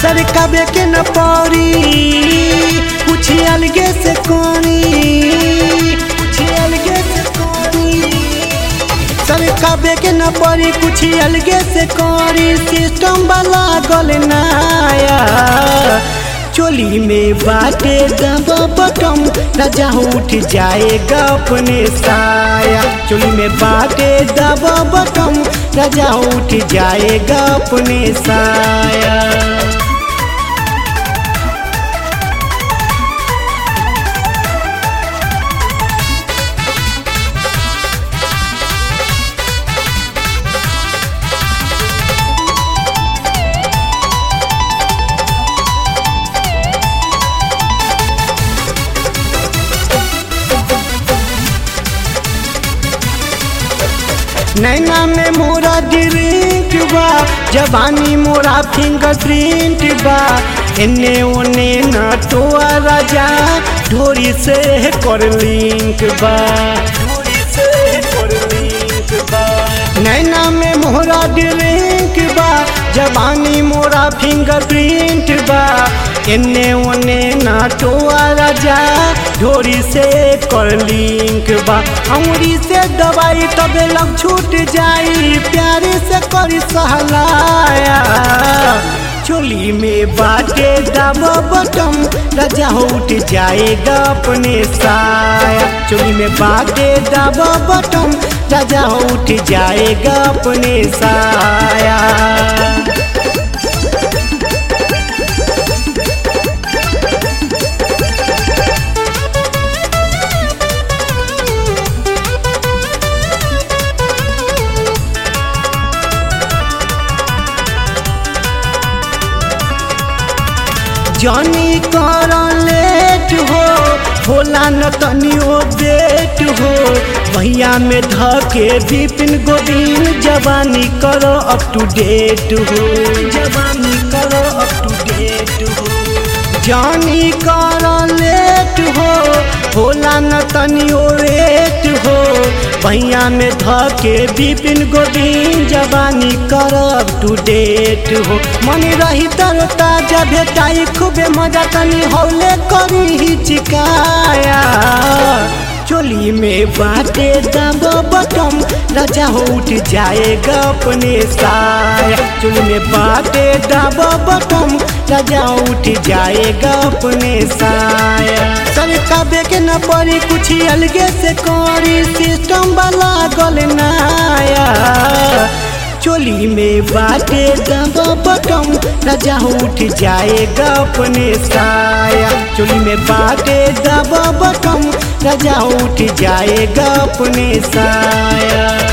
सरकाबे के न पड़ी कुछ अलगे से कोनी कुछ अलगे से कोनी सरकाबे के न पड़ी कुछ अलगे से कोरी सिस्टम वाला गल नाया चोली में बाटे दबा बटम राजा उठ जाएगा अपने साया चोली में बाटे दबा बटम राजा उठ जाएगा अपने साया नैना में मोरा ड्रिंक बा जवानी मोरा फिंगर प्रिंट बा एने ओने नटोआ राजा ढोरी से कर लिंक बा ढोरी से कर लिंक बा नैना में मोरा ड्रिंक बा जवानी मोरा फिंगर प्रिंट बा एने ओने नाटोआ राजा ढोरी से कर लिंक बा अमरी से दवाई तबे लग छूट जाई प्यारे से करी सहलाया चोली में बाटे दब बटम राजा उठ जाएगा अपने साया चोली में बाटे दब बटम राजा उठ जाएगा अपने साया जानी कर लेट हो होला न तनियो बेट हो भैया में धके विपिन गोविंद जवानी करो अप टू डेट हो जवानी करो अप टू डेट हो जानी कर लेट हो होला न तनियो रेट हो भैया में धके विपिन गोविंद जवानी करब टू डेट हो मन रही तर ताजा भेटाई खूबे मजा तनी हौले करी हिचकाया चोली में बाटे दब बटम राजा हो उठ जाएगा अपने साया चोली में बाटे दब बटम राजा उठ जाएगा अपने साया सरकाबे के न पड़ी कुछ अलगे से करी सिस्टम वाला गल नाया चोली में बाटे दबा बटम राजा उठ जाएगा अपने साया चोली में बाटे दबा बटम राजा उठ जाएगा अपने साया